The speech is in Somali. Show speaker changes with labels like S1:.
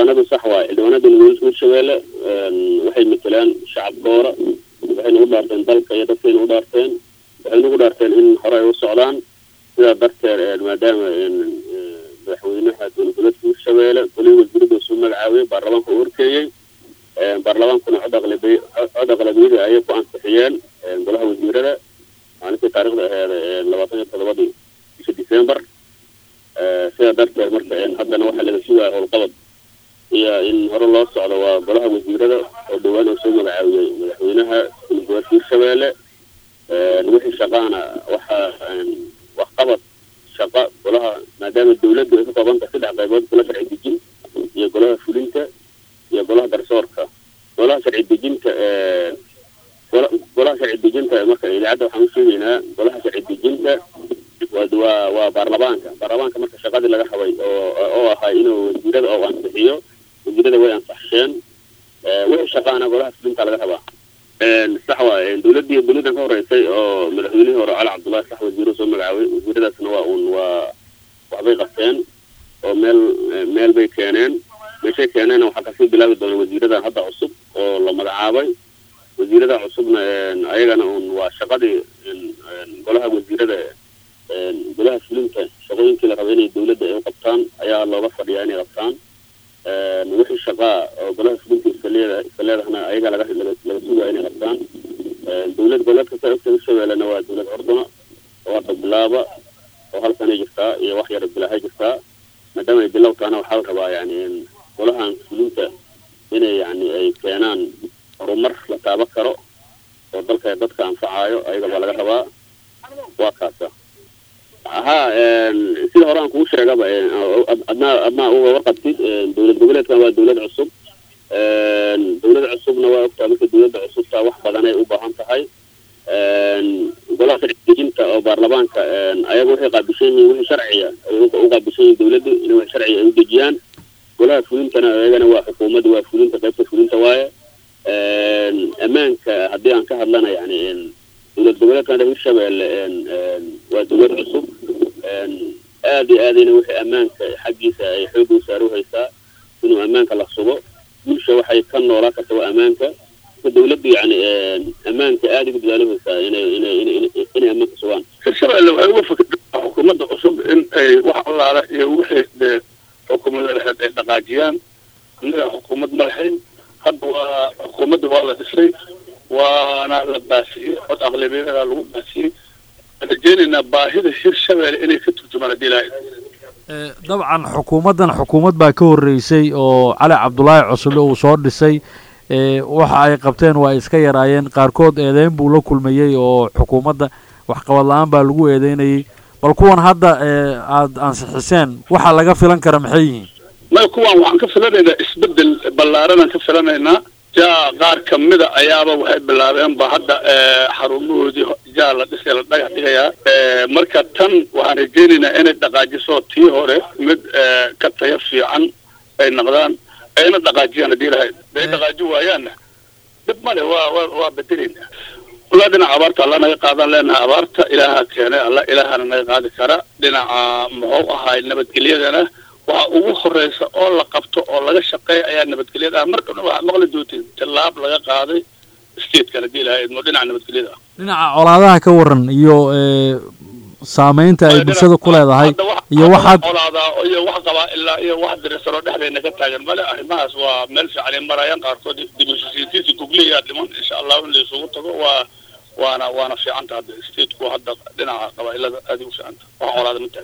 S1: xildhibaanadu sax waaye xildhibaanada hirshabeelle waxay matelaan shacabkooda waxayna u dhaarteen dalka iyo dadkayna u dhaarteen waxayna ugu dhaarteen in hore ay u socdaan sidaa darteed maadaama madaxweynaha dowladgoboleedka hirshabeelle golihii wasiirada soo magacaabiyey baarlamaanka u horkeeyey baarlamaankuna cod aqlabi cod aqlabiyada ayay ku ansixiyeen golaha wasiirada maalintii taarikhda aheed labaatan iyo todobadii bisha december sidaa darteed marka haddana waxaa laga sugaya howlqabad iyo in hore loo socdo waa golaha wasiirada oo dhowaan oo soo magacaabiyey madaxweynaha dowladgoboleedka hirshabeelle wixii shaqaana waxaa waxqabad shaqa golaha maadaama dawladdu ay ka koobanta saddex qaybood golaha sharci dejin iyo golaha fulinta iyo golaha garsoorka golaha sharci dejinta golaha sharci dejinta marka idaacadda waxaan u sheegaynaa golaha sharci dejinta waa waa baarlamaanka baarlamaanka marka shaqadii laga rabay oo oo ahaa inuu wasiirada oo ansixiyo wasiirada way ansaxsheen wixii shaqaana golaha fulinta laga rabaa sax waay dowladii dowladdan ka horeysay oo madaxweynihii hore cali cabdullahi sax wasiiro soo magacaabay wasiiradaasna waa uun waa waxbay qabteen oo meel meel bay keeneen meeshay keeneenna waxaa kasii bilaabi doona wasiiradan hadda cusub oo la magacaabay wasiirada cusubna ayagana uun waa shaqadii golaha wasiirada golaha fulinta shaqooyinkii la rabay inay dowladda ay u qabtaan ayaa looga fadhiyaa inay qabtaan wixii shaqaa oo golaha fulinta iska leeda iska leedahna ayagaa laga laga sugaya inay qabtaan dowlad goboleedka sa ogta hirshabeellena waa dowlad curduna oo hadda bilaaba oo hal sanay jirtaa iyo wax yar bilaahay jirtaa maadaama ay bilow tahana waxaa la rabaa yani golahan fulinta inay yani ay keenaan horumar la taaban karo oo dalka dadka anfacaayo ayaga baa laga rabaa waa kaasa ha sida hore aan kugu sheegaba adnaa adnaa uga warqabtid dowlad goboleedkan waa dowlad cusub dowlad cusubna waa ogtaa marka dowladda cusubta wax badan ay u baahan tahay golaha sharci dejinta oo baarlamaanka ayaga waxay qaabishan yihiin wixii sharciya ay u qaabishan yihiin dowladdu in wax sharciya ay u dejiyaan golaha fulintana ayagana waa xukuumadda waa fulinta qaybta fulinta waaye ammaanka haddii aan ka hadlana yani dowlad goboleedkan hirshabeelle waa dowlad cusub aad iyo aadayna wixii ammaanka xaggiisa ay xoogga u saaru haysaa inuu ammaanka la sugo bulsha waxay ka noolaa karta waa ammaanka marka dowladdu yani ammaanka aada ugu dadaalihaysaa inay inay inay inay ammaanka sugaan
S2: hirshabeelle waxay uga fikirtaa xukuumadda cusub in ay wax allaala iyo wixii dee xukuumadda laheed ay dhaqaajiyaan innaga xukuumad ma lahayn hadda waa xukuumadda waa la dhisay waana la baasiyey cod aqlabiyada lagu baasiyey rajeynaynaa baahida hirshabeelle inay ka turjumaan haddii ilaahay
S3: dabcan xukuumaddan xukuumad baa ka horreysay oo cali cabdulaahi cusule uu soo dhisay waxa ay qabteen waa iska yaraayeen qaarkood eedeyn buu la kulmayey oo xukuumadda waxqabad la-aan baa lagu eedeynayay bal kuwan hadda aada ansixiseen waxa laga filan kara maxay yihiin
S2: maya kuwan waxaan ka filanaynaa isbedel ballaaranaan ka filanaynaa jaa qaar kamida ayaaba waxay bilaabeen ba hadda xarumahoodii jaa la dhisay la dhagax dhigayaa marka tan waxaan rajeynaynaa inay dhaqaajiso tii hore mid ka tayo fiican ay noqdaan ayna dhaqaajiyaan haddii lahayd day dhaqaaji waayaanna dhib male waa waa waa bedelaynaa walaa dhinaca abaarta alla naga qaadan leenaha abaarta ilaaha keenay alla ilaahana naga qaadi kara dhinaca muxuu ahaay nabadgelyadana waxa ugu horeysa oo la qabto oo laga shaqeeya ayaa nabadgelyada ah markana waxaad maqli doonteen tallaab laga qaaday statekan haddii ilahay idmo dhinaca nabadgelyada ah
S3: dhinaca colaadaha ka waran iyo saameynta ay bulshada ku leedahay iyo waxaad
S2: colaadaa iyo wax qabaa ilaa iyo wax dirisanoo dhexdeena ka taagan male arrimahaas waa meel fiican ay marayaan qaarkood dibusisiintiisa gugliyaa dhiman insha allahu in la isugu tago waa waana waana fiicanta hadda stateku hadda dhinaca qabaa'ilada aada ugu fiicanta wax colaada ma tahay